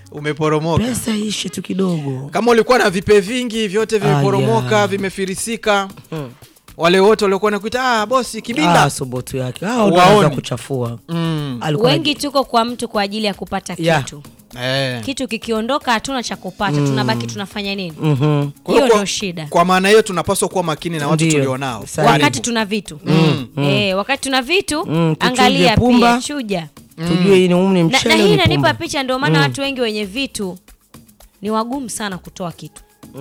umeporomoka. pesa ishe tu kidogo Kama ulikuwa na vipe vingi vyote vimeporomoka, Aya. vimefirisika, wale wote waliokuwa nakuita ah, bosi kibinda ah, sobotu yake hao ndio Waoni. wanaweza kuchafua mm. Alikuwa wengi tuko kwa mtu kwa ajili ya kupata Yeah. kitu eh. kitu kikiondoka hatuna cha kupata tunabaki tunafanya nini Mhm. Kwa hiyo hiyo kwa- ndio shida Kwa maana hiyo tunapaswa kuwa makini na watu Ndio. tulionao. Sahihi. wakati tuna vitu eh, wakati tuna vitu Mm, tuchuje angalia pumba. pia chuja tujue hii ni umni na, na mchele hii ni inanipa pumba. picha ndio maana watu wengi wenye vitu ni wagumu sana kutoa kitu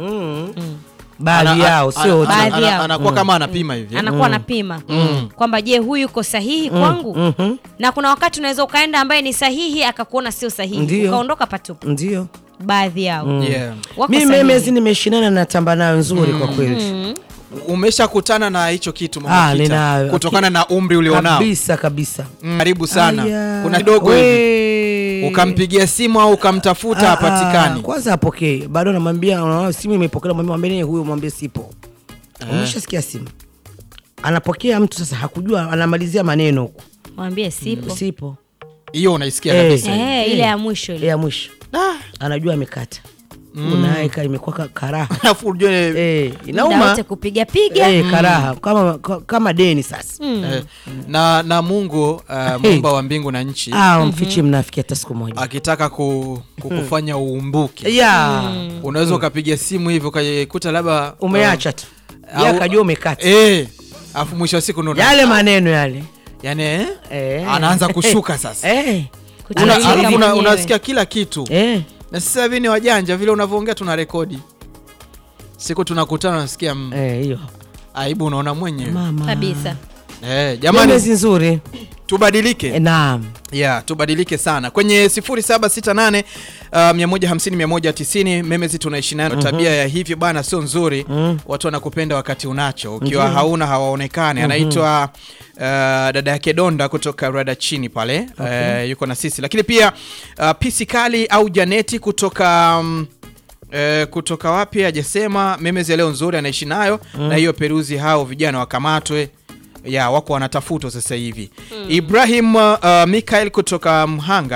baadhi Ana- yao ana- sio ana- wote. Baadhi ana- yao. anakuwa kama anapima hivi. anakuwa anapima kwamba je huyu yuko sahihi kwangu na kuna wakati unaweza ukaenda ambaye ni sahihi akakuona sio sahihi Ndio. ukaondoka patupu ndio baadhi yao Yeah. wako mi sahihi. memezi nimeshinana na tamba nayo nzuri kwa kweli Umeshakutana na hicho kitu Mama Ah, Kita, ninayo. kutokana na umri ulionao. kabisa kabisa Mm, Karibu sana. Aya. Kuna kidogo hivi We. ukampigia simu au ukamtafuta Ah, hapatikani. ah, kwanza apokee bado namwambia unaona simu imepokelewa mwambie mwambie nini huyo mwambie sipo umeshasikia simu anapokea mtu sasa hakujua anamalizia maneno huko mwambie sipo sipo Hiyo unaisikia Eh. kabisa. eh, ile ya mwisho ile ya mwisho anajua amekata unaeka imekuwa ka- karaha Alafu ujue Eh, Muda inauma wote kupiga piga Eh, karaha kama, ka- kama deni sasa eh, na na Mungu uh, muumba wa mbingu na nchi ah, mfichi mnafiki hata siku moja akitaka ku, kukufanya uumbuke ya unaweza ukapiga simu hivyo ukaikuta labda umeacha tu au- ya akajua umekata eh, afu mwisho wa siku ndo yale maneno yale yani eh, Eh. anaanza kushuka sasa eh. Una- Kuchanganyika alafu una, mwenyewe. unasikia kila kitu Eh. na sasa hivi ni wajanja vile unavyoongea tuna rekodi siku tunakutana nasikia mm, Eh, hiyo aibu unaona mwenyewe mama kabisa eh, jamani Memezi nzuri tubadilike eh, naam ya tubadilike sana kwenye 0768 uh, 150 190 memezi tunaishi nayo tabia ya hivyo bana sio nzuri watu wanakupenda wakati unacho ukiwa hauna hawaonekani anaitwa uh, dada yake donda kutoka rada chini pale uh, yuko na sisi lakini pia uh, pisi kali au janeti kutoka um, Eh, kutoka wapi hajasema memezi ya leo nzuri anaishi nayo na hiyo peruzi hao vijana wakamatwe ya wako wanatafutwa sasa hivi ibrahim uh, mikael kutoka mhanga